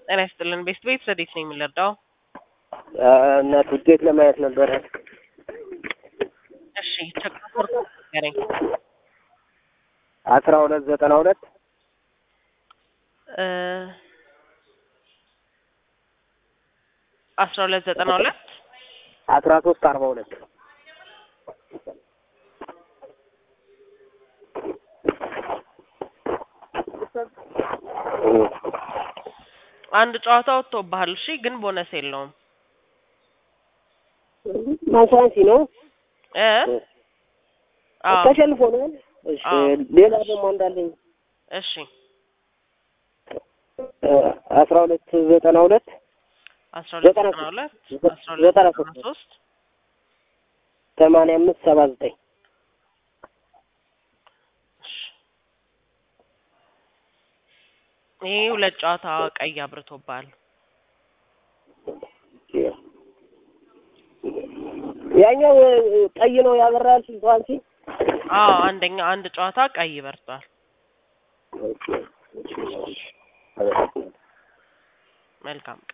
ጤና ይስጥልን። ቤስት ቤት ረዴት ነው የምንረዳው? እናት ውጤት ለማየት ነበረ። እሺ ቸኮር ንገረኝ። አስራ ሁለት ዘጠና ሁለት እ አስራ ሁለት ዘጠና ሁለት አስራ ሶስት አርባ ሁለት አንድ ጨዋታ ወጥቶብሃል። እሺ ግን ቦነስ የለውም ማንሳንሲ ነው እ አዎ ተሸንፎ ነው። እሺ አዎ። ሌላ ደግሞ እንዳለኝ እሺ አስራ ሁለት ዘጠና ሁለት አስራ ሁለት ዘጠና ዘጠና ሁለት ሶስት አስራ ሁለት ዘጠና ዘጠና ሶስት ሶስት ሰማንያ አምስት ሰባ ዘጠኝ እሺ ይሄ ሁለት ጨዋታ ቀይ አብርቶብሃል። ያኛው ቀይ ነው ያበራል ሲንቷንሲ አዎ አንደኛ አንድ ጨዋታ ቀይ በርቷል። መልካም